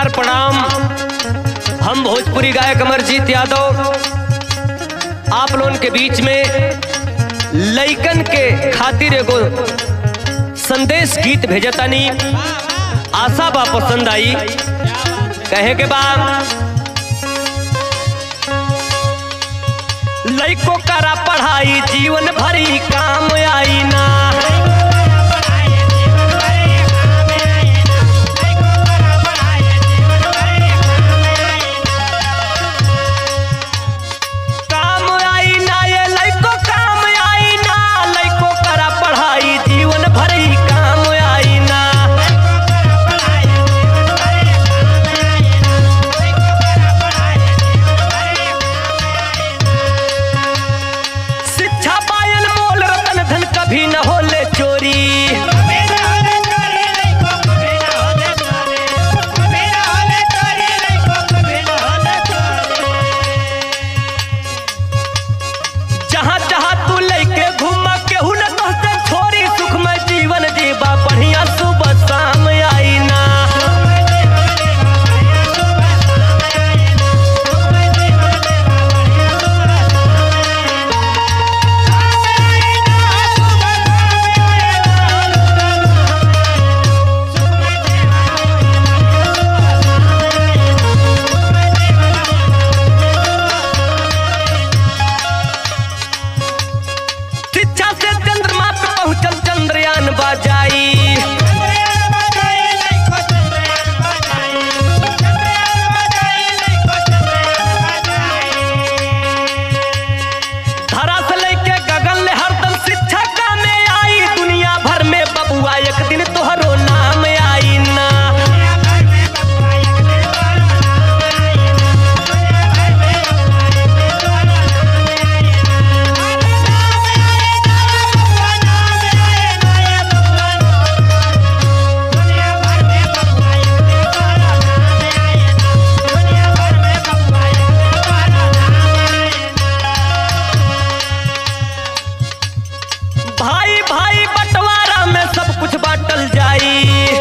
नमस्कार प्रणाम हम भोजपुरी गायक अमरजीत यादव आप लोगन के बीच में लइकन के खातिर एगो संदेश गीत भेजतानी आशा बा पसंद आई कहे के बा लइको करा पढ़ाई जीवन भरी काम आई ना काम आई ना ये लइको काम आई ना लइको करा पढ़ाई जीवन भरी काम आई ना शिक्षा पायल मोल रतन धन कभी न होले चोरी जहाँ जहाँ तू लेके घूम केहू न तोहते छोरी सुखमय जीवन जीवा बढ़िया सुबह शाम आई ना शिक्षा से चंद्रमा पे पहुंचल चंद्रयान बाजाई धरा से लेके गगन ले हरदम शिक्षा का में आई दुनिया भर में बबुआ एक दिन तोहरो नाम आई ना भाई भाई बंटवारा में सब कुछ बांटल जाई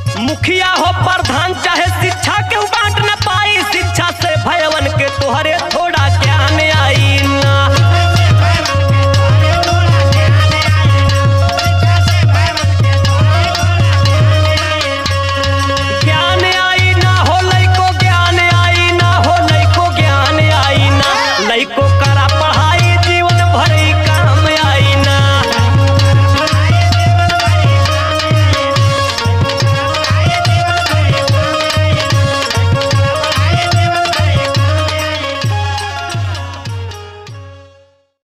मुखिया हो प्रधान चाहे शिक्षा के बांट न पाई शिक्षा से भयवन के तोहरे